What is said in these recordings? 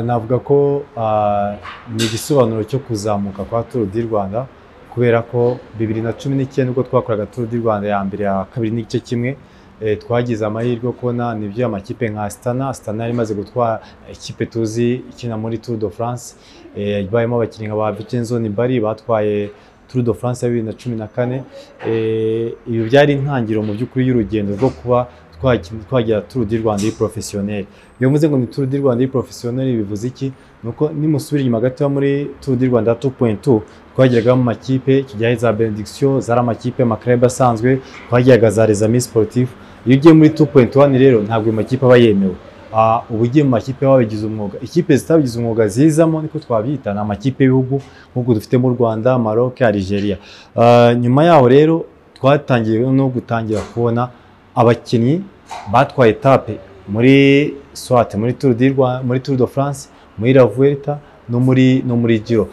navuga ko ni igisobanuro cyo kuzamuka kwa turu di rwanda kubera ko bibiri na cumi n'icyenda ubwo twakoraga turu di rwanda ya mbere ya kabiri n'igice kimwe twagize amahirwe yo kubona nibyo amakipe nka sitana sitana yari imaze gutwara ikipe tuzi ikina muri turu do france barimo abakinnyi nka ba vicenzo bari batwaye turu do france ya bibiri na cumi na kane ibi byari intangiriro mu by'ukuri y'urugendo rwo kuba twagira turu di rwanda y'ipurofesiyoneri iyo mvuze ngo ni turu di rwanda y'ipurofesiyoneri bivuze iki ni uko nimusubira inyuma gato muri turu di rwanda tu puwenti twageragamo amakipe kijyaho za benedikisiyo zari amakipe makareba asanzwe twageraga za rezami siporutifu iyo ugiye muri tu puwenti wani rero ntabwo ayo makipe aba yemewe uba ugiye mu makipe wabigize umwuga ikipe zitabigize umwuga zizamo niko twabyita ni amakipe y'ibihugu nk'uko dufite mu rwanda maroc algeria nyuma yaho rero twatangiye no gutangira kubona abakinnyi batwaye etape muri swate muri turu do france muri ravuweta no muri no muri giro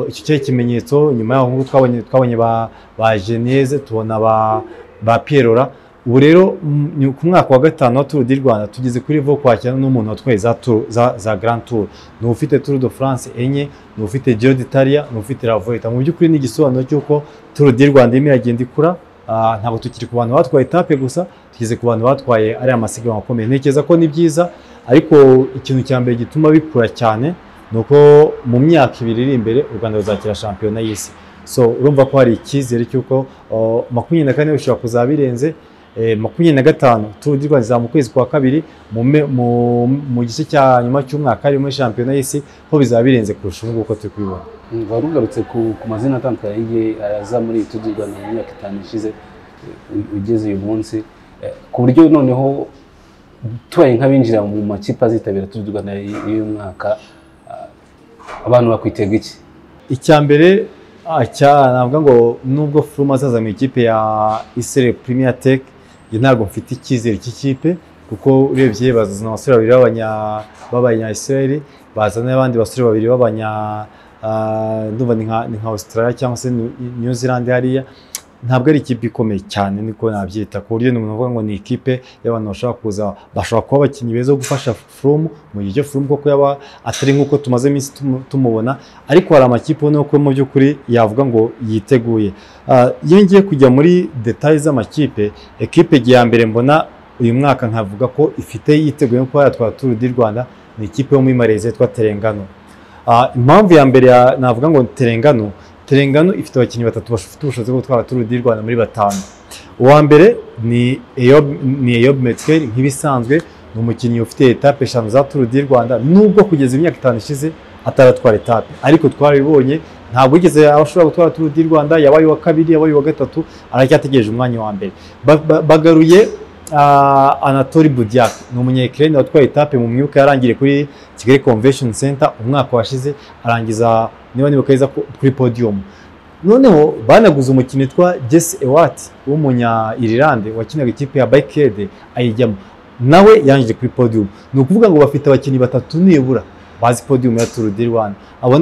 iki cyari ikimenyetso nyuma yaho ngubu twabonye twabonye ba ba geneze tubona ba ba pierora ubu rero ku mwaka wa gatanu wa turu di rwanda tugeze kuri vo kwakira n'umuntu watwaye za turu za za grand tour ni ufite turu do france enye ni ufite giro d'italia ni ufite ravuweta mu by'ukuri ni igisobanuro cy'uko turu di rwanda irimo iragenda ikura ntabwo tukiri ku bantu batwaye etape gusa tugeze ku bantu batwaye ariya masiganwa akomeye ntekereza ko ni byiza ariko ikintu cya mbere gituma bikura cyane ni uko mu myaka ibiri iri imbere u rwanda ruzakira shampiyona y'isi so urumva ko hari icyizere cy'uko makumyabiri na kane bishobora kuzaba birenze makumyabiri na gatanu turu di rwanda izaba mu kwezi kwa kabiri mu gice cya nyuma cy'umwaka harimo shampiyona y'isi ho bizaba birenze kurusha ubu ngubu uko turi kubibona wari ugarutse ku mazina atandukanye aza muri iyi turu di rwanda mu myaka itanu ishize ugeze uyu munsi ku buryo noneho tubaye nk'abinjira mu makipe azitabira turu di rwanda y'uyu mwaka abantu bakwitega iki icya mbere navuga ngo nubwo furumu azaza mu ikipe ya isere premier tech ntabwo mfite icyizere cy'ikipe kuko urebye bazazana abasore babiri b'abanya israel bazana n'abandi basore babiri b'abanya ndumva ni nka australia cyangwa se new zealand hariya ntabwo ari ikipe ikomeye cyane niko nabyita ku buryo umuntu uvuga ngo ni ikipe y'abantu bashobora kuza bashobora kuba abakinnyi beza bo gufasha furumu mu gihe cyo furumu kuko yaba atari nk'uko tumaze iminsi tumubona ariko hari amakipe ubona ko mu by'ukuri yavuga ngo yiteguye iyo ngiye kujya muri detaye z'amakipe ekipe ya mbere mbona uyu mwaka nkavuga ko ifite yiteguye kuba yatwara turu di rwanda ni ikipe yo muri mareziya yitwa terengano impamvu ya mbere navuga ngo terengano terengano ifite abakinnyi batatu bafite ubushobozi bwo gutwara turu di rwanda muri batanu uwa mbere ni eyob metikeri nk'ibisanzwe ni umukinnyi ufite etape eshanu za turu di rwanda nubwo kugeza imyaka itanu ishize ataratwara etape ariko twarabibonye ntabwo yigeze ashobora gutwara turu di rwanda yabaye uwa kabiri yabaye uwa gatatu aracyategereje umwanya wa mbere bagaruye anatori budiyaka ni umunyekirere watwaye etape mu myuka yarangiriye kuri kigali convention center umwaka washize arangiza niba nibuka neza kuri podiyumu noneho banaguze umukinnyi witwa jesi ewati w'umunya irilande wakinaga ikipe ya bayikede ayijyamo nawe yangije kuri podiyumu ni ukuvuga ngo bafite abakinnyi batatu nibura bazi podiyumu ya turu di rwanda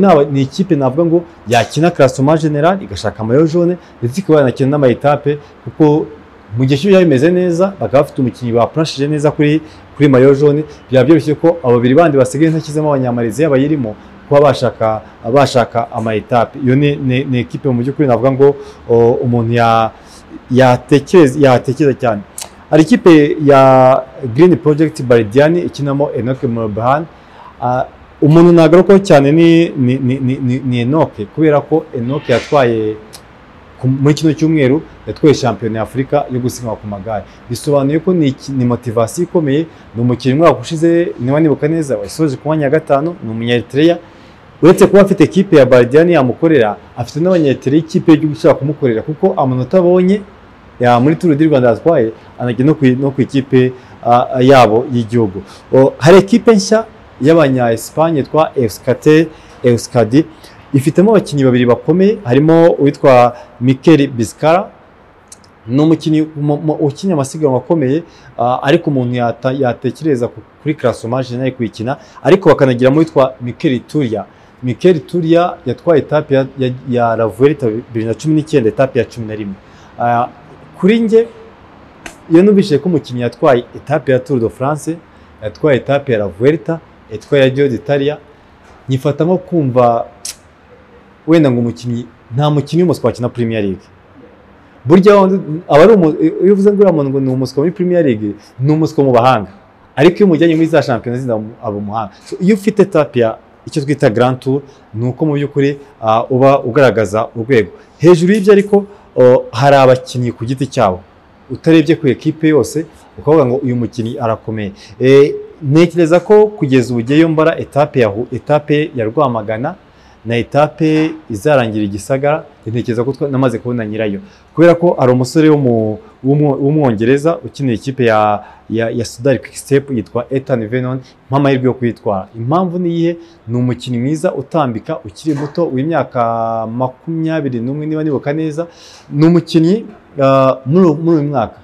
abo ni ikipe navuga ngo yakina karasoma generali igashaka amayo jone ndetse ikaba yanakina n'amayitape kuko mu gihe cy'uburyo bimeze neza bakaba bafite umukinnyi bapurashije neza kuri kuri mayo jone byaba byoroshye ko ababiri bandi basigaye ntashyizemo abanyamariziya bayirimo kuba bashaka bashaka amayetape iyo ni ekipe mu by'ukuri navuga ngo umuntu yatekereza cyane hari ikipe ya girini porojegiti baridiyani ikinamo enoke murobahani umuntu ntagarukwaho cyane ni enoke kubera ko enoke yatwaye muri kino cyumweru yatwaye shampiyona ya afurika yo gusiganwa ku magare bisobanuye ko ni motivasiyo ikomeye ni umukinnyi umwaka ushize niba nibuka neza wasoje ku mwanya wa gatanu ni umunyaritereya uretse kuba afite ekipe ya baridiyani yamukorera afite n'abanyetere y'ikipe y'igihugu ishobora kumukorera kuko amanota abonye muri turu di rwanda yatwaye anajya no ku ikipe yabo y'igihugu hari ekipe nshya y'abanya esipanye yitwa esikate esikadi ifitemo abakinnyi babiri bakomeye harimo uwitwa mikeli bisikara ni umukinnyi ukina amasiganwa akomeye ariko umuntu yatekereza kuri karasomaje nayo kuyikina ariko bakanagiramo uwitwa mikeli turiya Mikel Turia yatwaye etape ya, ya, ya Ravuelita bibiri na cumi n'icyenda etape ya cumi na rimwe uh, kuri njye iyo numvise ko umukinnyi yatwaye etape ya Tour de France yatwaye etape ya La Vuelta yatwaye ya Giro d'Italia nyifata nko kumva wenda ngo umukinnyi nta mukinnyi w'umuswa wakina Premier League burya aba ari umu- iyo uvuze ngo uriya muntu ngo ni umuswa muri Premier League ni umuswa mu bahanga ariko iyo umujyanye muri za shampiyona zindi aba aba umuhanga So, iyo ufite etape ya icyo twita Grand Tour ni uko mu by'ukuri ah, uba ugaragaza urwego hejuru y'ibyo ariko oh, hari abakinnyi ku giti cyabo utarebye ku ekipe yose ukavuga ngo uyu mukinnyi arakomeye Eh, ntekereza ko kugeza ubu ugiyeyo mbara etape ya, Hu- etape ya rwamagana na etape izarangira igisagara ntekereza ko twa- namaze kubona nyirayo kubera ko hari umusore w'umu- w'umwo- w'umwongereza ukinira ikipe ya, ya, ya sudari kwikisitepu yitwa ethan venon nk'amahirwe yo kuyitwara impamvu ni iyihe ni umukinnyi mwiza utambika ukiri muto w'imyaka makumyabiri n'umwe niba nibuka neza ni umukinnyi ah, muri uyu- muri uyu mwaka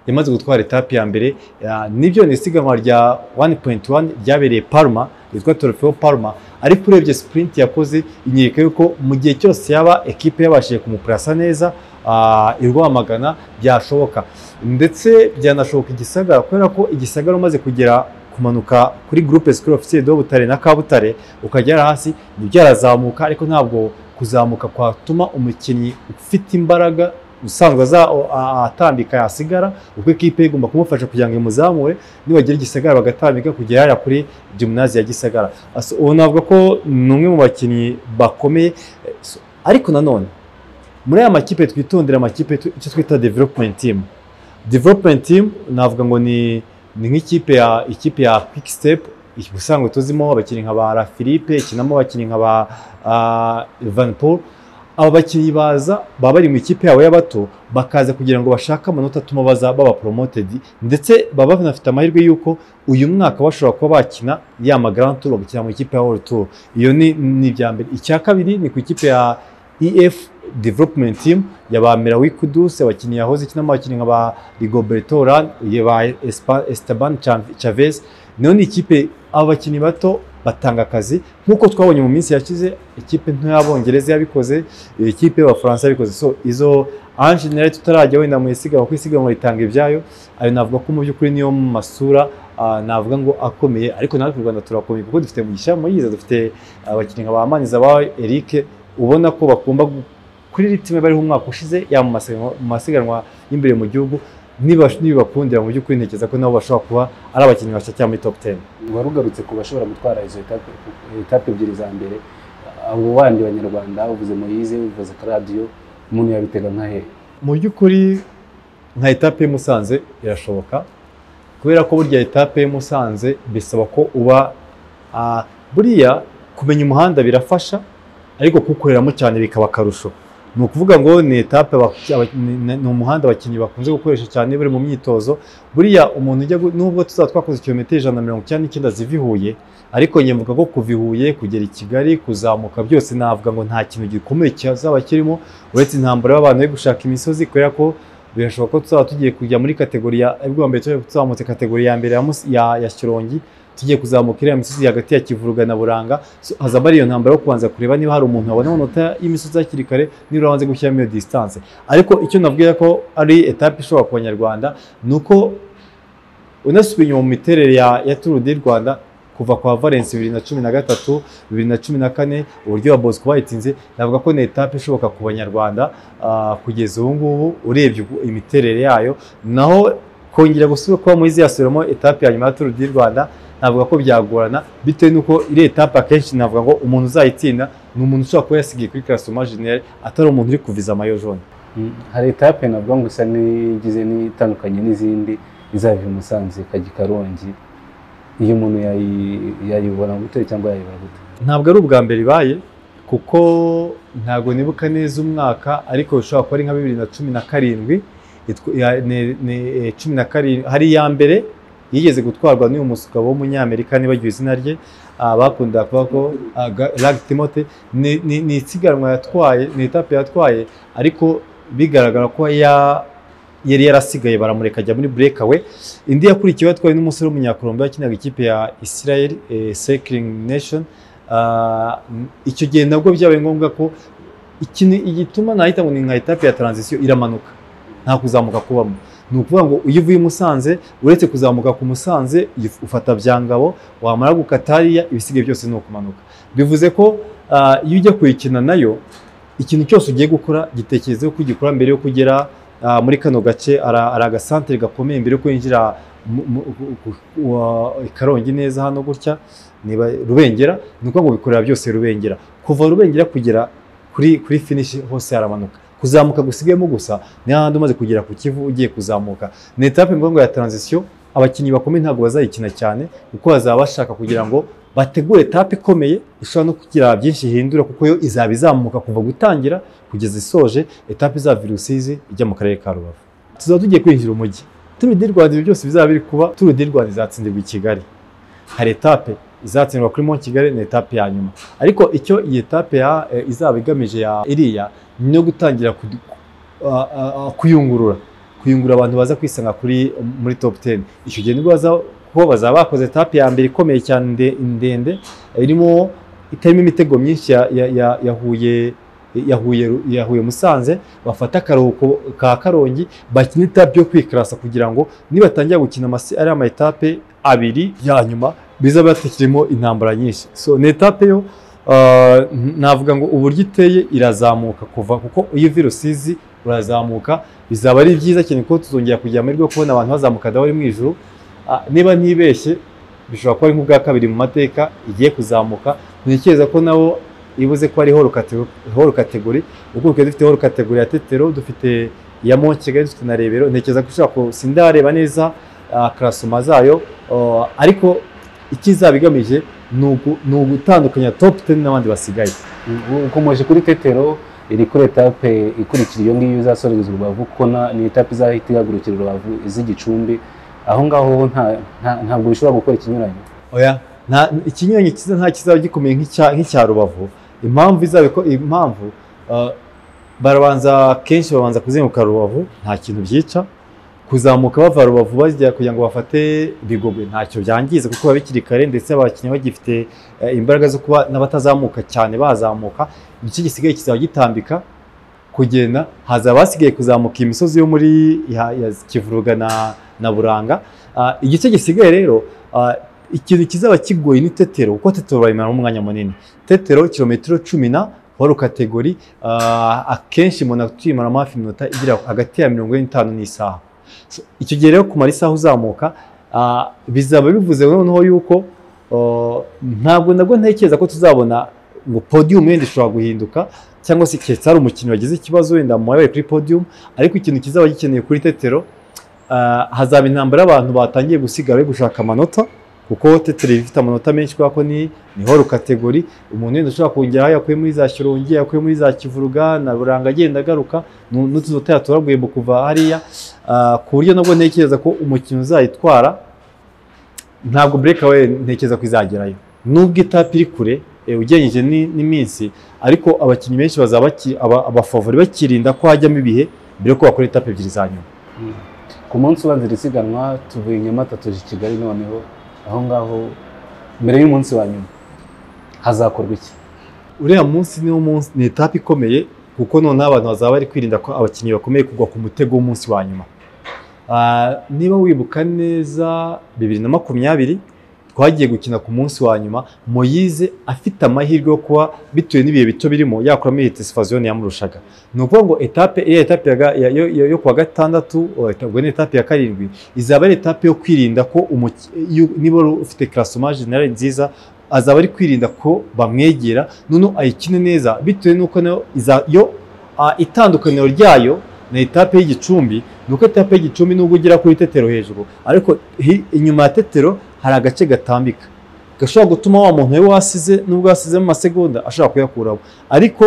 yamaze gutwara etape ya mbere ah, nibyo ni isiganwa rya 1.1 ryabereye Parma ryitwa Trofeo Parma ariko urebye sprint yakoze inyereka yuko mu gihe cyose yaba ekipe yabashije kumupurasa neza ah, i Rwamagana byashoboka ndetse byanashoboka igisagara kubera ko igisagara umaze kugera kumanuka kuri groupe scolaire officier de Butare na Kabutare ukagera hasi ntibyarazamuka ariko ntabwo kuzamuka kwatuma umukinnyi ufite imbaraga usanzwe aza- a- atambika yasigara uko ikipe igomba kumufasha kugira ngo imuzamure nibagira igisagara bagatambika kugera hariya kuri gymnase ya gisagara Asa- ubu navuga ko ni umwe mu bakinnyi bakomeye Eh, so- ariko nanone muri aya makipe twitondera amakipe tu- icyo twita development team development team navuga ngo ni ni nk'ikipe ya ikipe ya quick step ubusanzwe tuzimo abakinnyi nka ba La Philippe ikinamo abakinnyi nka ba ah, Van Paul aba bakinnyi baza baba bari mu ikipe yabo y'abato bakaza kugira ngo bashake amanota atuma baza baba promoted ndetse baba banafite amahirwe y'uko uyu mwaka bashobora kuba bakina yama Grand Tour bakina mu ikipe ya World Tour iyo ni ni ibya mbere icya kabiri ni ku ikipe ya EF Development Team ya ba Mirawi Kudus abakinnyi yahoze ikinamo abakinnyi nka ba Rigoberto Urán ya ba Espa- Esteban Chav- Chavez nayo ni ikipe aba bakinnyi bato batanga akazi nk'uko twabonye mu minsi yashize ikipe nto y'abongereza yabikoze ikipe y'abafaransa yabikoze so izo ange nayo tutarajya wenda mu isiganwa kuko isiganwa ritanga ibyayo ayo navuga ko mu by'ukuri niyo masura ah, navuga ngo akomeye ariko natwe mu rwanda turakomeye kuko dufite mugisha muyiza dufite abakinnyi nka ba maniza ba eric ubona ko bakunda gu- kuri ritime bariho umwaka ushize yaba mu masiganwa- mu masiganwa y'imbere mu gihugu niba nibibakundira mu by'ukuri ntekereza ko nabo bashobora kuba ari abakinnyi bashyira muri top 10 wari ugarutse ku bashobora gutwara izo etape etape ebyiri za mbere abo bandi banyarwanda uvuze moyize uvuze karadiyo umuntu yabitega nka hehe mu by'ukuri nka etape y'i Musanze irashoboka kubera ko burya etape y'i Musanze bisaba ko uba ah, buriya kumenya umuhanda birafasha ariko kuwukoreramo cyane bikaba akarusho ni ukuvuga ngo ni etape abak- aba- ni- ni- ni umuhanda abakinnyi bakunze gukoresha cyane bari mu myitozo buriya umuntu ujya gu- nubwo tuzaba twakoze kilometero ijana na mirongo icyenda n'icyenda ziva i Huye ariko njye mvuga ko kuva i Huye kugera i Kigali kuzamuka byose navuga ngo nta kintu gikomeye cyazaba kirimo uretse intambara y'abantu bari gushaka imisozi kubera ko birashoboka ko tuzaba tugiye kujya muri kategori ya ubwo mbere twari tuzamutse kategori ya mbere ya, Mus- ya, ya Shyorongi tugiye kuzamuka iriya misozi hagati ya Kivuruga na Buranga So, hazaba ari iyo ntambara yo kubanza kureba niba hari umuntu wabona amanota y'imisozi hakiri kare niba wanze gushyiramo iyo distance ariko icyo navuga ko ari etape ishobora ku banyarwanda ni uko unasubiye inyuma mu miterere ya, ya Tour du Rwanda kuva kwa Valence bibiri na cumi na gatatu bibiri na cumi na kane uburyo wa Bosco bayitinze navuga ko ni etape ishoboka ku banyarwanda ah, kugeza ubu ngubu urebye uku- imiterere yayo naho kongera gusubira kuba muri ziriya soremo etape ya nyuma ya Tour du Rwanda navuga ko byagorana bitewe n'uko iriya etape akenshi navuga ngo umuntu uzayitsinda ni umuntu ushobora kuba yasigaye kuri classement general atari umuntu uri kuviza amayo jone hari etape navuga ngo isa n'igize n'itandukanye n'izindi izava i Musanze ikajya i Karongi iyo umuntu yayi- yayibona gute cyangwa yayibara gute ntabwo ari ubwa mbere ibaye kuko ntabwo nibuka neza umwaka ariko bishobora kuba ari nka bibiri na cumi na karindwi itw- ya- ni- ni, eh, cumi na karindwi hari iya mbere yigeze gutwarwa n'uyu musugabo w'umunyamerika nibagiwe izina rye ah, bakunda kuvuga ko ah, Ga- Lag Timote ni ni- ni isiganwa yatwaye ni etape yatwaye ariko bigaragara ko ya- yari yarasigaye baramureka ajya muri burekawe indi yakurikiwe yatwawe n'umusore w'umunyakolombiya wakinaga ikipe ya Israel eh, Cycling Nation Ah, icyo gihe nabwo byabaye ngombwa ko ikintu igituma nahita ngo ni nka etape ya taranzisiyo iramanuka nta kuzamuka kubamo ni ukuvuga ngo iyo uvuye i Musanze uretse kuzamuka ku Musanze yif- ufata Byangabo wamara gukata hariya ibisigaye byose ni ukumanuka bivuze ko ah, iyo ujya kuyikina nayo ikintu cyose ugiye gukora gitekerezeho ko ugikora mbere yo kugera ah, muri kano gace hari hari agasantere gakomeye mbere yo kwinjira mu- mu- ku- ku- wa- i Karongi neza hano gutya niba Rubengera ni ukuvuga ngo bikorera byose Rubengera kuva Rubengera kugera kuri kuri finish hose haramanuka kuzamuka gusigayemo gusa ni hahandi umaze kugera ku kivu ugiye kuzamuka ni etape mvuga ngo ya transition abakinnyi bakomeye ntabwo bazayikina cyane kuko bazaba bashaka kugira ngo bategure etape ikomeye ishobora no kugira byinshi ihindura kuko yo izaba izamuka kuva gutangira kugeza isoje etape izava i Rusizi ijya mu karere ka Rubavu tuzaba tugiye kwinjira umujyi Tour du Rwanda ibyo byose bizaba biri kuba Tour du Rwanda izatsindirwa i Kigali hari etape izatsindwa kuri Mont Kigali ni etape ya nyuma ariko icyo iyi etape ya eh, izaba igamije ya iriya ni no gutangira kudu- ah, ah, ah, kuyungurura kuyungura abantu baza kwisanga kuri muri top 10 icyo gihe nibwo baza kuba bazaba bakoze etape ya mbere ikomeye cyane nde- ndende irimo itarimo imitego myinshi ya, ya, ya, ya Huye ya Huye ya Huye Musanze bafata akaruhuko ka Karongi bakina etape yo kwikarasa kugira ngo nibatangira gukina amasi ari ama etape abiri ya nyuma bizaba batakirimo intambara nyinshi so ni etape yo ah, navuga ngo uburyo iteye irazamuka kuva kuko iyo uva i Rusizi urazamuka bizaba ari byiza cyane ko tuzongera kugira amahirwe yo kubona abantu bazamuka dahori mu ijoro Ah, niba ntibeshye bishobora kuba ari nk'ubwa kabiri mu mateka igiye kuzamuka ntekereza ko nabo ibuze ko ari horo kategori ubu kuko dufite horo kategori ya tetero dufite iya Mont Kigali dufite na rebero ntekereza ko ushobora ku sindareba neza ah, karasoma zayo ah, ariko ikizaba igamije ni ugu- ni ugutandukanya top 10 n'abandi basigaye ukomeje kuri tetero iri kuri etape ikurikira iyo ngiyo izasorezwa urubavu kuko na- ni etape izahita ihagurukira urubavu iz'igicumbi aho ngaho nta- nta- ntabwo bishobora gukora ikinyuranye oya nta ikinyuranyo cyiza nta kizaba gikomeye nk'icya nk'icya rubavu impamvu izabiko impamvu uh, barabanza kenshi babanza kuzenguka rubavu nta kintu byica kuzamuka bava rubavu bajya kugira ngo bafate bigogwe ntacyo byangiza kuko biba bikiri kare ndetse abakinnyi bagifite eh, imbaraga zo kuba n'abatazamuka cyane bazamuka igice gisigaye kizaba gitambika kugenda haza abasigaye kuzamuka iyi misozi yo muri ya- ya kivuruga na, na buranga Ah, igice gisigaye rero ah, ikintu kizaba kigoye ni tetero kuko tetero bayimara umwanya munini tetero kilometero cumi na wari kategori ah, akenshi umuntu atuyimaramo hafi iminota igira hagati ya mirongo ine n'itanu n'isaha So, icyo gihe rero kumara isaha uzamuka ah, bizaba bivuze noneho yuko ah, ntabwo nabwo ntekereza ko tuzabona ngo podium yenda ishobora guhinduka cyangwa se keretse hari umukinnyi wagize ikibazo wenda mubaye kuri podium ariko ikintu kizaba gikeneye kuri tetero ah, hazaba intambara y'abantu batangiye gusigara bari gushaka amanota kuko tetero iba ifite amanota menshi kubera ko ni ni horo kategori umuntu wenda ushobora kongera aho yakuye muri za shyorongi yakuye muri za kivuruga na buranga agenda agaruka nu- n'utuzu tuya turaguye mu kuva hariya Ah, ku buryo nabwo ntekereza ko umukino uzayitwara ntabwo breakaway ntekereza ko izagerayo nubwo itapi iri kure eh, ugereranyije ni- n'iminsi ariko abakinnyi benshi bazaba baki- aba- abafavori bakirinda ko hajyamo ibihe mbere yuko bakora etape ebyiri za nyuma ku munsi ubanza iri siganwa tuvuye i nyamata tuje i kigali noneho aho ngaho mbere y'umunsi wa nyuma hazakorwa iki uriya munsi niwo munsi ni etape ikomeye kuko noneho abantu bazaba bari kwirinda ko abakinnyi bakomeye kugwa ku mutego w'umunsi wa nyuma Ah, niba wibuka neza bibiri na makumyabiri twagiye gukina ku munsi wa nyuma moyize afite amahirwe yo kuba bitewe n'ibihe bito birimo yakuramo iyi tesifaziyoni yamurushaga ni ukuvuga ngo etape iya etape ya ga- ya- yo- yo- yo kuwa gatandatu oh, ubwo ni etape ya karindwi izaba ari etape yo kwirinda ko umuki- iyo- niba wari ufite karasoma generale nziza azaba ari kwirinda ko bamwegera noneho ayikine neza bitewe n'uko nayo iza- yo ah, itandukaniro ryayo ni etape y'igicumbi ni uko etape y'igicumbi nubwo ugera kuri tetero hejuru ariko hi- inyuma ya tetero hari agace gatambika gashobora gutuma wa muntu we wasize nubwo yasizemo amasegonda ashobora kuyakuraho ariko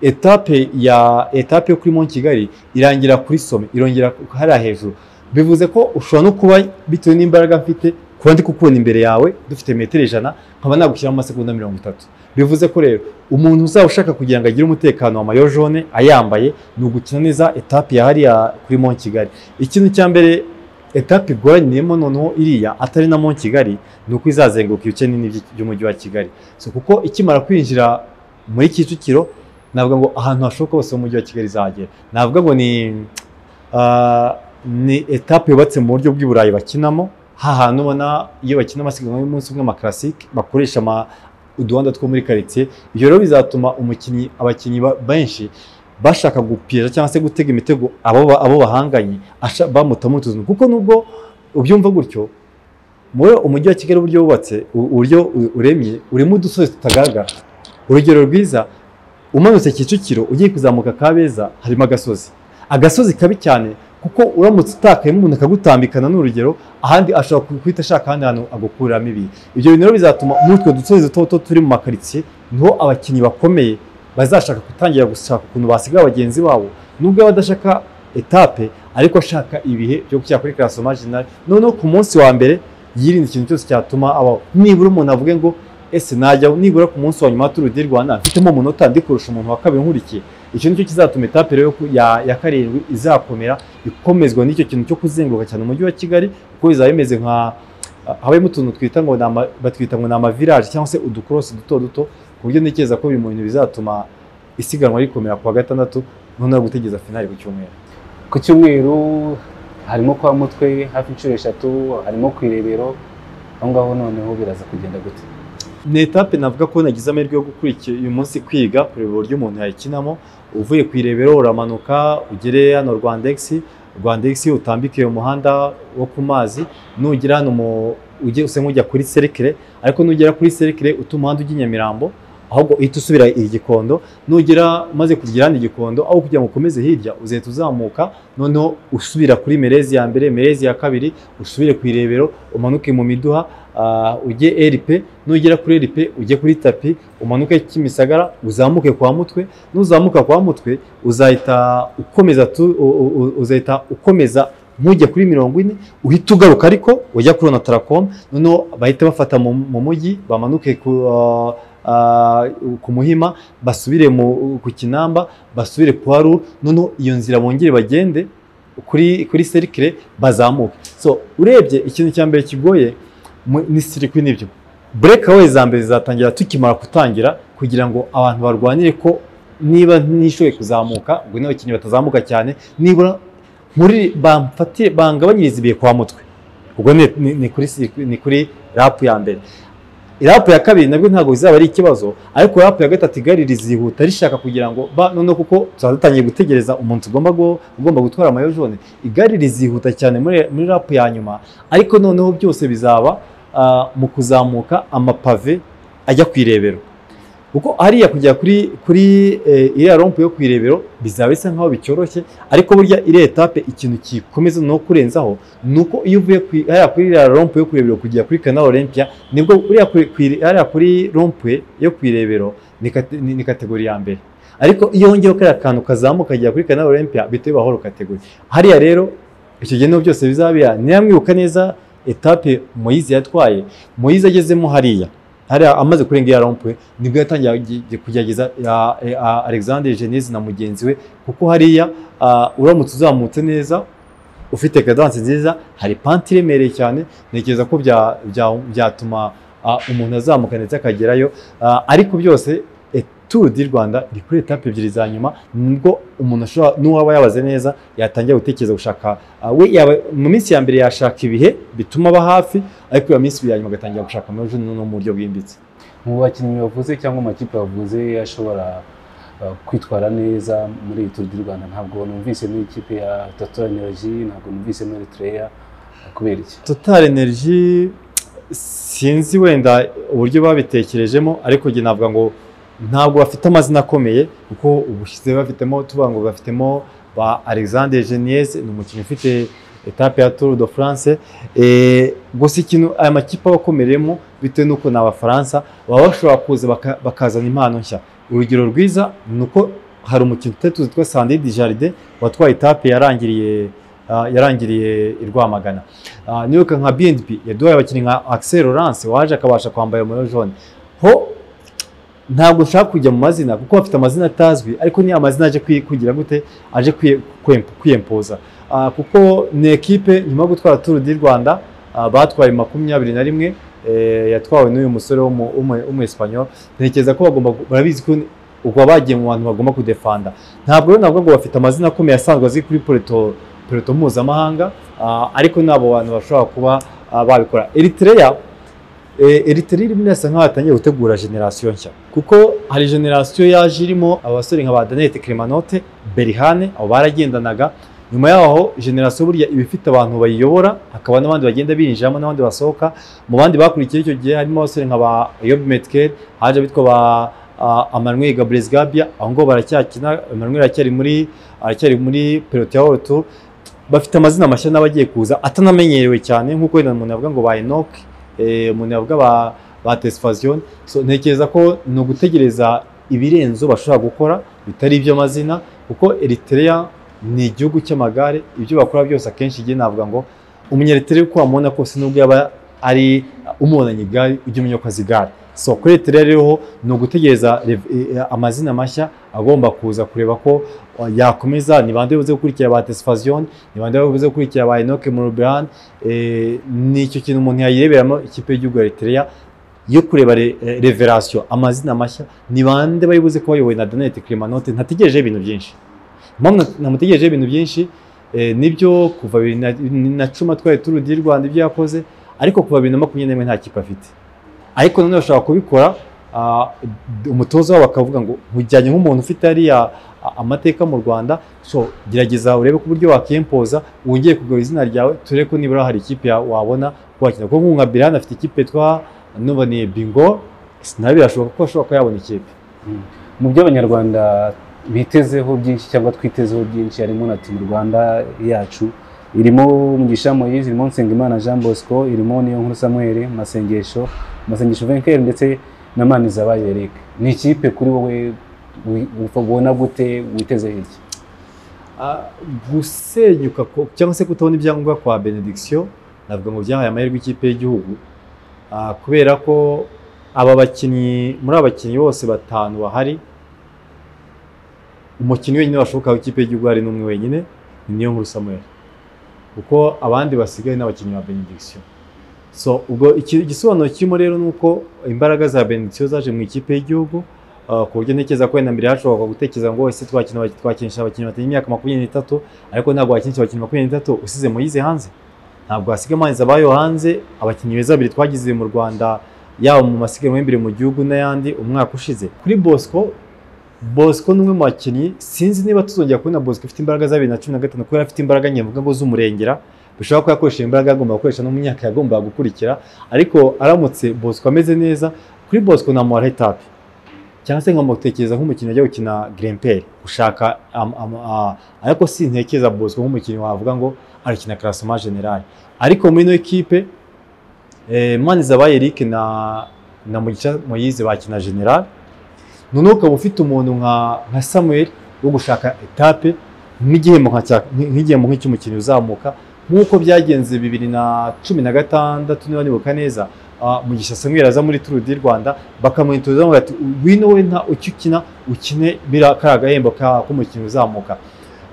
etape ya etape yo kuri Mont Kigali irangira kuri some irongera ku- hariya hejuru bivuze ko ushobora no kuba bitewe n'imbaraga mfite kuba ndi kukubona imbere yawe dufite metero ijana nkaba nagushyiramo amasegonda mirongo itatu bivuze ko rero umuntu uzaba ushaka kugira ngo agire umutekano wa mayo jaune ayambaye ni ugukina neza etape ya hariya kuri Mont Kigali ikintu cya mbere etape igoraniyemo noneho iriya atari na Mont Kigali ni uko izazenguruka ibice nini by'i- by'umujyi wa Kigali so, kuko ikimara kwinjira muri Kicukiro navuga ngo ahantu hashoboka hose mu mujyi wa Kigali izagera navuga ngo ni ah, ni etape yubatse mu buryo bw'iburayi bakinamo hahantu ubona iyo bakina amasiganwa y'umunsi umwe amakarasike bakoresha ama- uduhanda two muri karitsiye ibyo rero bizatuma umukinnyi abakinnyi ba- benshi bashaka gupira cyangwa se gutega imitego abo ba- abo bahanganye asha- bamutamo utuntu kuko nubwo ubyumva gutyo muri umujyi wa kigali uburyo wubatse u- uburyo u- uremye urimo udusozi tutagaragara urugero rwiza umanutse kicukiro ugiye kuzamuka kabeza harimo agasozi agasozi kabi cyane kuko uramutse utakayemo umuntu akagutambikana ni urugero ahandi ashobora guhita ashaka ahandi hantu agukuramo ibi ibyo bintu rero bizatuma muri utwo dusozi duto duto turi mu makaritsiye niho abakinnyi bakomeye bazashaka gutangira gushaka ukuntu basiga bagenzi babo nubwo aba adashaka etape ariko ashaka ibihe byo gushyira kuri karasi majinari noneho ku munsi wa mbere yirinda ikintu cyose cyatuma abaho nibura umuntu avuge ngo ese najya nibura ku munsi wa nyuma turu di rwanda mfitemo umunota ndi kurusha umuntu wa kabiri nkurikiye icyo nicyo kizatuma etape rero yo ku- ya, ya karindwi izakomera ikomezwa n'icyo kintu cyo kuzenguruka cyane umujyi wa kigali kuko bizaba bimeze nka habamo utuntu twita ngo ni ama- batwita ngo ni amaviraje cyangwa se udukorosi duto duto ku buryo ntekereza ko biri mu bintu bizatuma isiganwa rikomera ku wa gatandatu noneho gutegereza finali ku cyumweru ku cyumweru harimo kwa mutwe hafi inshuro eshatu harimo ku irebero aho ngaho noneho biraza kugenda gute ni etape navuga ko nagize amahirwe yo gukurikira uyu munsi kwiga kureba uburyo umuntu yayikinamo uvuye ku irebero uramanuka ugere hano rwandegisi rwandegisi utambike uyu muhanda wo ku mazi nugera hano mu ujye usa nk'ujya kuri serikire ariko nugera kuri serikire uta umuhanda ujya i nyamirambo ahubwo uhita usubira i gikondo nugera umaze kugera hano i gikondo aho kugira ngo ukomeze hirya uzahita uzamuka noneho usubira kuri merezi ya mbere merezi ya kabiri usubire ku irebero umanuke mu miduha ah, ujye eripe nugera kuri eripe ujye kuri tapi umanuke kimisagara uzamuke kwa mutwe nuzamuka kwa mutwe uzahita ukomeza tu, u, u, u- uzahita ukomeza ntujya kuri mirongo ine uhita ugaruka ariko ujya kuri onataracom noneho bahita bafata mu, mu mujyi bamanuke ku, ah, ah, ku muhima basubire mu, ku kinamba basubire kwa ru noneho iyo nzira bongere bagende kuri kuri serikire bazamuke so urebye ikintu cya mbere kigoye mu- ni sirikwi nibyo burekawe za mbere zizatangira tukimara gutangira kugira ngo abantu barwanire ko niba ntishoboye kuzamuka ubwo n'abakinnyi batazamuka cyane nibura muri bamfatire bangabanyirize ibihe kwa mutwe ubwo ni, ni, ni kuri circuit- ni kuri rapu ya mbere rapu ya kabiri nabwo ntabwo bizaba ari ikibazo ariko rapu ya gatatu igare rizihuta rishaka kugira ngo ba noneho kuko tuba dutangiye gutegereza umuntu ugomba gu- ugomba gutwara amayo jone igare rizihuta cyane muri muri rapu ya nyuma ariko noneho byose bizaba ah, mu kuzamuka amapave ajya ku irebero kuko hariya kujya kuri kuri eh, iriya rompu yo ku irebero bizaba bisa nkaho bicyoroshye ariko burya iriya etape ikintu kikomeza no kurenzaho ni uko iyo uvuye ku i- hariya kuri iriya rompu yo ku irebero kujya kuri kanal olympia nibwo uriya kuri- ku iri- hariya kuri rompu yo ku irebero ni kate- ni ni kategori ya mbere ariko iyo wongeyeho kariya kantu kazamuka kajya kuri kanal olympia bihita bibahoro kategori hariya rero icyo gihe niho byose bizabera niyamwibuka neza etape moyize yatwaye moyize agezemo hariya hariya amaze kurenga iya rompuwe nibwo yatangiye agi- agi- kugerageza ya- e- a- alexander genese na mugenzi we kuko hariya ah, uramutse uzamutse neza ufite cadence nziza hari panti iremereye cyane ntekereza ko bya- bya- byatuma ah, umuntu azamuka ndetse akagerayo Ah, ariko byose e, Tour du Rwanda iri kuri etape ebyiri za nyuma nibwo umuntu ashobora n'uwaba yabaze neza yatangira gutekereza gushaka ah, we yaba mu minsi ya mbere yashaka ibihe bituma aba hafi ariko iyo minsi ya nyuma agatangira gushaka amajwi no mu buryo bwimbitse mu bakinnyi bavuze cyangwa amakipe bavuze ashobora uh, kwitwara neza muri iyi Tour du Rwanda ntabwo numvise n'ikipe ya Total Energy ntabwo numvise muri Eritrea kubera iki Total Energy sinzi wenda uburyo babitekerejemo ariko njye navuga ngo ntabwo bafite amazina akomeye kuko ubushize bafitemo tuvuga ngo bafitemo ba Alexander Geniez ni umukinnyi ufite etape ya Tour de France Eh, gusa ikintu aya makipe aba akomereyemo bitewe n'uko ni abafaransa baba bashobora kuza baka- bakazana impano nshya urugero rwiza ni uko hari umukinnyi utatu witwa Sandy Dijardin watwaye etape yarangiriye ah, yarangiriye i Rwamagana Ah, nibuka nka BNP yaduhaye abakinnyi nka Axel Laurence waje akabasha kwambara mayo jaune ho ntabwo nshaka kujya mu mazina kuko bafite amazina atazwi ariko ni amazina aje kwi- kugira gute aje kwi- kwem- kwiyempoza Ah, kuko ni ekipe nyuma yo gutwara Tour du Rwanda ah, batwaye makumyabiri na rimwe eh, yatwawe n'uyu musore w'umu- w'umu- w'umuesipanyol ntekereza ko bagomba gu- barabizi ko ni- ubwo bagiye mu bantu bagomba kudefanda ntabwo rero navuga ngo bafite amazina akomeye asanzwe azwi kuri Puerto peloto mpuzamahanga ah, ariko nabo bantu bashobora kuba ah, babikora Eritrea eh, Eritrea irimo irasa nkaho yatangiye gutegura generasiyo nshya kuko hari generasiyo yaje irimo abasore nka ba Danette Clemanote Berihane abo baragendanaga nyuma yaho generasiyo burya iba ifite abantu bayiyobora hakaba n'abandi bagenda binjiramo n'abandi basohoka mu bandi bakurikiye icyo gihe harimo abasore nka ba Yob Metkel haje abitwa ba ah, Emmanuel Gabriel Gabia aho ngo baracyakina Emmanuel aracyari muri aracyari muri Pelot ya Hotu bafite amazina mashya n'abagiye kuza atanamenyerewe cyane nk'uko wenda umuntu yavuga ngo ba Enoch eh, umuntu yavuga ba ba Tesfazion so ntekereza ko ni ugutegereza ibirenzo bashobora gukora bitari iby'amazina kuko Eritrea ni igihugu cy'amagare ibyo bakora byose akenshi igihe navuga ngo umunyeriteri uko wamubona kose nubwo yaba ari umubonanye igare ujya umenya ko azi igare so kuri Eritrea rero ni ugutegereza rev- eh, amazina mashya agomba kuza kureba ko eh, yakomeza ni bande buze gukurikira ba Tesfazion ni bande buze gukurikira ba Enoch Murubian eh, ni icyo kintu umuntu yayireberamo ikipe y'igihugu ya Eritrea yo kureba re- eh, revelation amazina mashya ni bande bari buze kuba bayobowe na Danette Clemanote ntategereje ibintu byinshi mpamvu nta- namutegerejeho ibintu byinshi eh, nibyo kuva bibiri na- bibiri na cumi atwaye turu di Rwanda ibyo yakoze ariko kuva bibiri na makumyabiri n'imwe nta kipe afite ariko nanone bashobora kubikora ah, umutoza wabo bakavuga ngo nkujyanye nk'umuntu ufite hariya a- amateka mu Rwanda so gerageza urebe ku buryo wakiyempoza wongeye kugaba izina ryawe turebe ko nibura hari ikipe ya- wabona wakina kuko nka Birane afite ikipe yitwa nuba ni bingo nawe birashoboka ko ashobora kuba yabona ikipe mu byo abanyarwanda bitezeho byinshi cyangwa twitezeho byinshi harimo na timu rwanda yacu irimo mugisha moyise irimo nsengimana jean bosco irimo niyo nkuru samuel masengesho masengesho venkel ndetse na manizabayo eric ni ikipe kuri wowe wi- wi- ubona gute witeze hirya Ah, gusenyuka ko- cyangwa se kutabona ibyangombwa kwa benediction navuga ngo byahaye amahirwe ikipe y'igihugu Ah, kubera ko aba bakinnyi muri aba bakinnyi bose batanu bahari umukinnyi wenyine washoboka w'ikipe y'igihugu hari n'umwe wenyine ni niyo nkuru samuel kuko abandi basigaye n'abakinnyi ba benediction so ubwo iki- igisobanuro kirimo rero ni uko imbaraga za benediction zaje mu ikipe y'igihugu Uh, ku buryo ntekereza ko wenda mbere hashoboka gutekereza ngo ese twakina abaki- twakinisha abakinnyi batari imyaka makumyabiri n'itatu ariko ntabwo wakinisha abakinnyi makumyabiri n'itatu usize Moyize hanze ntabwo hasiga amazi abayo hanze abakinnyi beza babiri twagize mu Rwanda yaba mu masiganwa y'imbere mu gihugu n'ayandi umwaka ushize kuri Bosco Bosco ni umwe mu bakinnyi sinzi niba tuzongera kubona Bosco ifite imbaraga za bibiri na cumi na gatanu kubera afite imbaraga nke mvuga ngo z'umurengera bishobora ko yakoresha imbaraga agomba gukoresha no mu myaka yagombaga gukurikira ariko aramutse Bosco ameze neza kuri Bosco namuha etape cyangwa se nkamutekereza nk'umukinnyi ajya gukina Grempel gushaka am- am- a- ariko si ntekereza Bosco nk'umukinnyi wavuga ngo arakina classement general ariko muri ino ekipe eh, Manizabayo Eric na na Mugisha Moyize bakina general noneho ukaba ufite umuntu nka nka Samuel wo gushaka etape nk'igihembo nka cya- nk- nk'igihembo nk'icy'umukinnyi uzamuka nk'uko byagenze bibiri na cumi na gatandatu niba nibuka neza ah, Mugisha Samuel aza muri Tour du Rwanda bakamwitoza bamubwira ati wino we nta ucyo ukina ukine bira kariya gahembo ka- k'umukinnyi uzamuka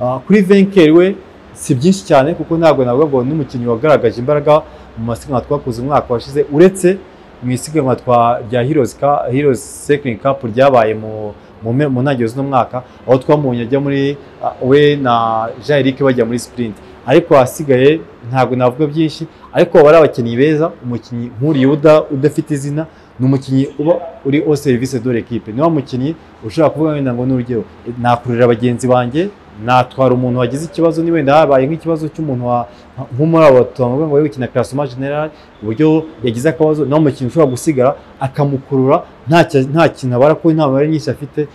Ah, kuri venkeri we si byinshi cyane kuko ntabwo navuga ngo n'umukinnyi wagaragaje imbaraga mu masiganwa twakoze umwaka washize uretse mu isiganwa twa rya Heroes Cup- Heroes Cycling Cup ryabaye mu mu me- mu ntangiriro z'uno mwaka aho twamubonye ajya muri ah, we na Jean Eric bajya muri sprint ariko ahasigaye ntabwo navuga byinshi ariko baba ari abakinnyi beza umukinnyi nk'uriyuda udafite izina ni umukinnyi uba uri au service de l'équipe niba mukinnyi ushobora kuvuga wenda ngo ni urugero nakurira bagenzi banjye natwara umuntu wagize ikibazo ni wenda habaye nk'ikibazo cy'umuntu wa nko muri abo tuvuga ngo yikina classement general uburyo yagize akabazo naho umukinnyi ushobora gusigara akamukurura nta cya- nta kintu abara ko nta mibare nyinshi afite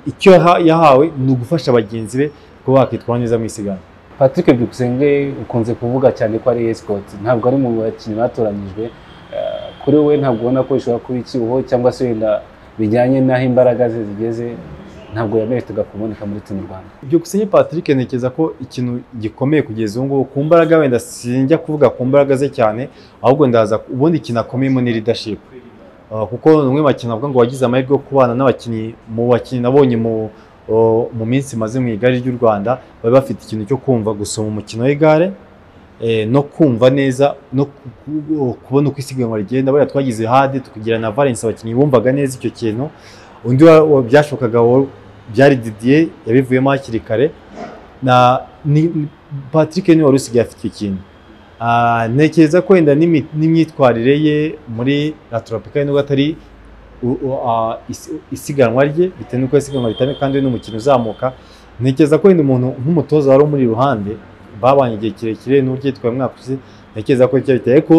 icyo yaha- yahawe ni ugufasha bagenzi be kuba bakitwara neza mu isiganwa patrick byukusenge ukunze kuvuga cyane ko ari escort ntabwo ari mu bakinnyi batoranyijwe Eh, kuri wowe ntabwo ubona ko bishobora kuba icyuho cyangwa se wenda bijyanye n'aho imbaraga ze zigeze ntabwo yameritaga kuboneka muri timu rwanda byukusenge Patrick ntekereza ko ikintu gikomeye kugeza ubu ngubu ku mbaraga wenda sinjya kuvuga ku mbaraga ze cyane ahubwo ndaza ubundi ikintu akomeyemo ni leadership Uh, kuko ni umwe mu bakinnyi avuga ngo wagize amahirwe yo kubana n'abakinnyi mu bakinnyi nabonye mu uh, mu minsi maze mu igare ry'u Rwanda bari bafite ikintu cyo kumva gusoma umukino w'igare eh, no kumva neza no ku- ku- kubona uko isiganwa rigenda bariya twagize hadi tukagira na Valence abakinnyi bumvaga neza icyo kintu undi wa- wa- byashobokaga wa- byari Didier yabivuyemo hakiri kare na ni patrick niwe wari usigaye afite ikintu Ah, ntekereza ko wenda n'imi- n'imyitwarire ye muri la tropicale nubwo atari u- u- ah, isi- isiganwa rye bitewe n'uko isiganwa ritamye kandi we ni umukino uzamuka ntekereza ko wenda umuntu nk'umutoza wari umuri iruhande babanye igihe kirekire n'uburyo yitwaye umwaka ushize ntekereza ko icyo biteye ko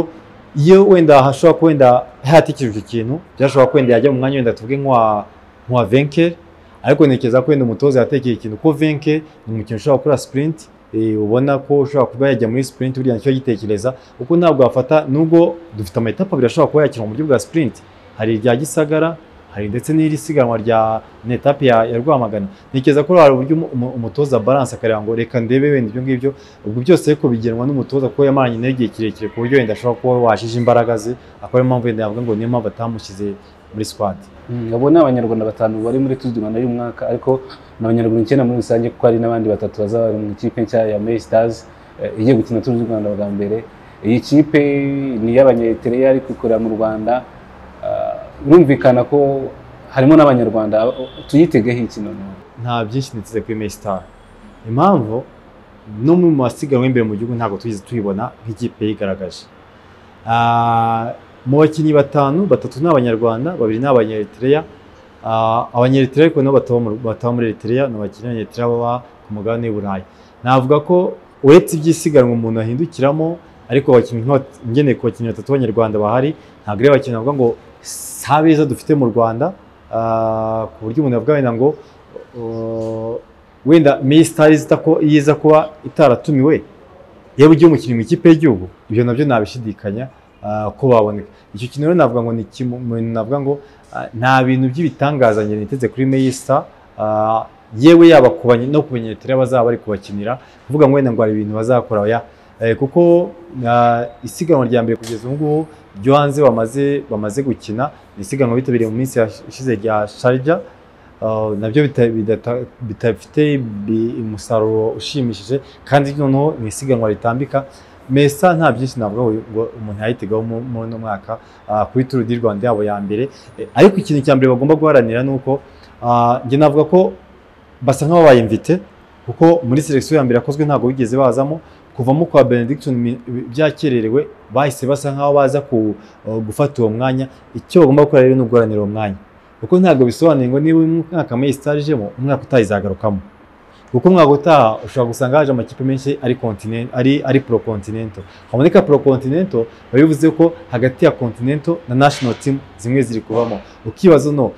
iyo wenda hashobora kuba wenda hatikijwe ikintu byashobora ko wenda yajya mu mwanya wenda tuvuge nk'uwa nk'uwa venker ariko ntekereza ko wenda umutoza yatekeye ikintu ko venke ni umukino ushobora gukora sprint eh, ubona ko ushobora kuba yajya muri sprint buriya nicyo yitekereza kuko ntabwo wafata nubwo dufite amayetapa abiri ashobora kuba yakinwa mu buryo bwa sprint hari irya gisagara hari ndetse n'iri siganwa rya ni etape ya, ya rwamagana ntekereza ko hari uburyo umu- umu- umutoza balance akareba ngo reka ndebe wenda ibyo ngibyo ubwo byose ariko bigenwa n'umutoza kuko yamaranye nawe igihe kirekire ku buryo wenda ashobora kuba washije imbaraga ze akaba ariyo mpamvu wenda yavuga ngo niyo mpamvu atamushyize muri squad Mm, abo ni abanyarwanda batanu bari muri Tour du Rwanda y'uyu mwaka ariko ni abanyarwanda icyenda muri rusange kuko hari n'abandi batatu bazaba bari mu ikipe nshya ya Mail Stars eh, igiye gukina Tour du Rwanda bwa mbere iyi kipe ni iy'abanyetereya ariko ikorera mu Rwanda Ah, birumvikana ko harimo n'abanyarwanda tuyitegeho iki noneho nta byinshi niteze kuri Mail Star impamvu no mu masiganwa y'imbere mu gihugu ntabwo tugeze tuyibona nk'ikipe yigaragaje Ah, mu bakinnyi batanu batatu ni abanyarwanda babiri ni abanyeretereya Ah, abanyeretereya ariko nabo bataba mu- bataba muri eretereya ni abakinnyi b'abanyeretereya baba ku mugabane w'i burayi navuga ko uretse iby'isiganwa umuntu ahindukiramo ariko abakinnyi nk'aba- ngeneye ku bakinnyi batatu b'abanyarwanda bahari ntabwo ari abakinnyi bavuga ngo si abeza dufite mu rwanda Ah, ku buryo umuntu yavuga wenda ngo Uh, wenda Minisitari iza ko- iza kuba itaratumiwe yewe igihe umukinnyi mu ikipe y'igihugu ibyo nabyo nabishidikanya uh, ko baboneka icyo kintu rero navuga ngo ni kimwe mu bintu navuga ngo uh, nta bintu by'ibitangaza njye niteze kuri Meyista uh, yewe yaba ku banye- no ku banyeretera bazaba bari kubakinira kuvuga ngo wenda ngo hari ibintu bazakora ya eh, kuko uh, isiganwa rya mbere kugeza ubu ngubu ryo hanze bamaze bamaze gukina ni isiganwa bitabiriye mu minsi yashize rya Sharjah Uh, nabyo bita- bidata- bidafite bi- umusaruro ushimishije kandi noneho ni isiganwa ritambika mesa nta byinshi navugaho ngo umuntu yayitegaho mu- muri uno mwaka uh, kuri turu di rwanda yabo ya mbere Eh, ariko ikintu cya mbere bagomba guharanira ni uko uh, njye navuga ko basa nk'ababaye mvite kuko muri selekisiyo ya mbere yakozwe ntabwo bigeze bazamo kuvamo kwa benediction mi- byakererewe bahise basa nk'aho baza ku- uh, gufata uwo mwanya icyo bagomba gukora rero ni uguharanira uwo mwanya kuko ntabwo bisobanuye ngo niba uyu mwaka muri sitari ijemo umwaka utaha izagarukamo kuko umwaka utaha ushobora gusanga haje amakipe menshi ari continent- ari ari pro continental haboneka pro continental biba bivuze ko hagati ya continental na national team zimwe ziri kuvamo ukibaza no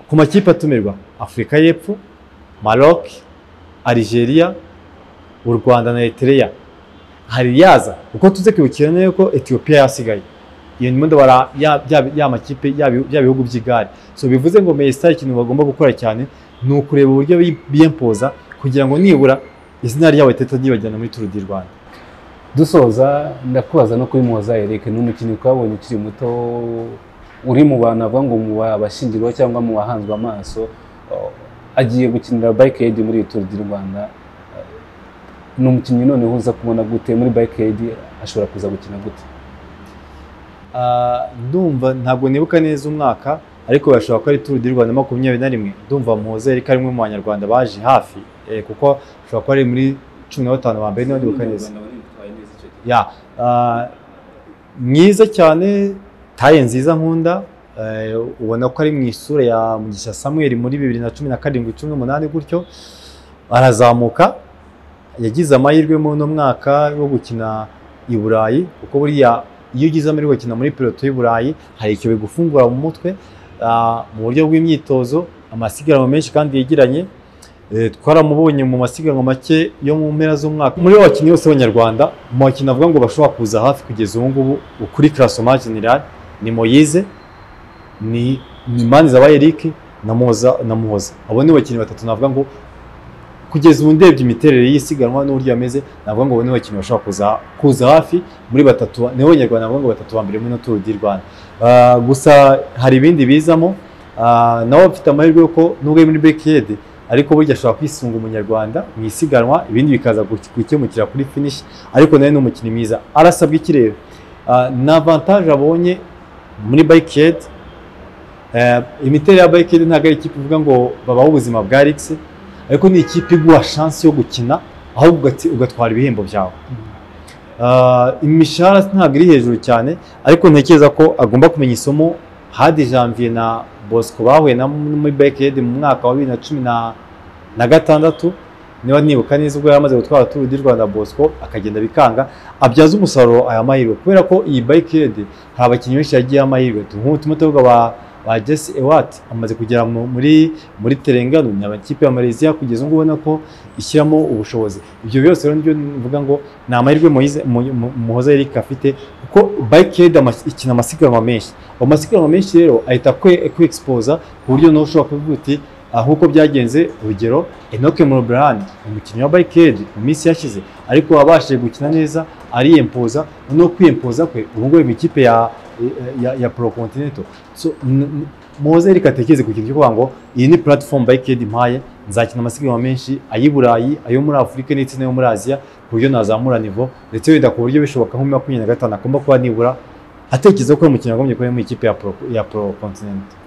ku makipe atumirwa afurika y'epfo maroc algeria u rwanda na eritrea hari yaza kuko tuze kwibukira neza ko etiyopiya yasigaye iyo ni ndabara ya ya- ya makipe ya bi- ya bihugu by'igare so bivuze ngo Manchester ikintu bagomba gukora cyane ni ukureba uburyo bi- biyempoza kugira ngo nibura izina ryabo ritajya muri Tour du Rwanda dusoza ndakubaza no kuri muhoza Eric ni umukinnyi twabonye ukiri muto uri mu bantu avuga ngo mu babashyingirwa cyangwa mu bahanzwe amaso Uh, agiye gukinira bike aid muri iyi Tour du Rwanda Uh, ni umukinnyi noneho uza kubona gute muri bike aid ashobora kuza gukina gute Ah, ndumva ntabwo nibuka neza umwaka ariko bashobora ko ari Tour du Rwanda makumyabiri na rimwe ndumva muhoza Eric ari umwe mu banyarwanda baje hafi eh, kuko ashobora kuba ari muri cumi na batanu ba mbere niba ndibuka neza ya ah, mwiza cyane taye nziza nkunda eh, ubona ko ari mu isura ya mugisha samuel muri bibiri na cumi na karindwi cumi n'umunani gutyo arazamuka yagize amahirwe muri uno mwaka yo gukina i burayi kuko buriya iyo ugize amahirwe yo gukina muri piloto y'i burayi hari icyo bigufungura mu mutwe ah, mu buryo bw'imyitozo amasiganwa menshi kandi yegeranye Eh, twaramubonye mu masiganwa make yo mu mpera z'umwaka muri bo bakinnyi bose b'abanyarwanda mu bakinnyi avuga ngo bashobora kuza hafi kugeza ubu ngubu kuri karasoma general ni moyize ni ni manza wa eric na muhoza na muhoza abo ni bakinnyi batatu navuga ngo kugeza ubu ndebye imiterere y'isiganwa n'uburyo yameze navuga ngo abo ni bakinnyi bashobora kuza kuza hafi muri batatu nibo banyarwanda navuga ngo batatu ba mbere muri turu di rwanda Ah, gusa hari ibindi bizamo Ah, nabo bafite amahirwe yuko nubwo muri bekiyede ariko burya ashobora kwisunga umunyarwanda mu isiganwa ibindi bikaza gu- gukemukira kuri finish ariko nawe ni umukinnyi mwiza arasabwa iki rero Ah, ni avantage abonye muri bike imiterere ya bike ntabwo ari ikipe ivuga ngo babaho ubuzima bwa rix ariko ni ikipe iguha chance yo gukina aho ahubwo ugati- ugatwara ibihembo byawe Ah, imishahara ntabwo iri hejuru cyane ariko ntekereza ko agomba kumenya isomo hadi janvier na bosco bahuye na muri beked mu mwaka wa bibiri na cumi na- na gatandatu niba nibuka neza ubwo yari amaze gutwara turu di rwanda bosco akagenda bikanga abyaza umusaruro aya mahirwe kubera ko iyi bayiked hari abakinnyi benshi yagiye amahirwe nk'ubu turimo turavuga ba ba jesse ewati amaze kugera mu- muri muri terengano ni amakipe ya malaysia kugeza ubwo ubona ko ishyiramo ubushobozi ibyo byose rero nibyo mvuga ngo ni amahirwe Moise- Mu- Mu- muhoza eric afite kuko bayiked ikina amasiganwa menshi ayo masiganwa menshi rero ahita kwexposa ku buryo nawe ushobora kuvuga uti aha uko byagenze urugero enoke muroberani umukinnyi wa bayikedi mu minsi yashize ariko wabashije gukina neza ariyempoza no kwiyempoza kwe ubu ngubu mu ikipe ya, ya, ya porokontinento so, n- n- muhoze reka atekereze ku kintu cyo kuvuga ngo iyi ni platform bayikedi mpaye nzakina amasiganwa menshi ay'i burayi ayo muri afurika ndetse n'ayo muri aziya ku buryo nazamura nivo ndetse wenda ku buryo bishoboka nko muri makumyabiri na gatanu agomba kuba nibura atekereza ko ari umukinnyi wagombye kuba mu ikipe ya pro ya pro continent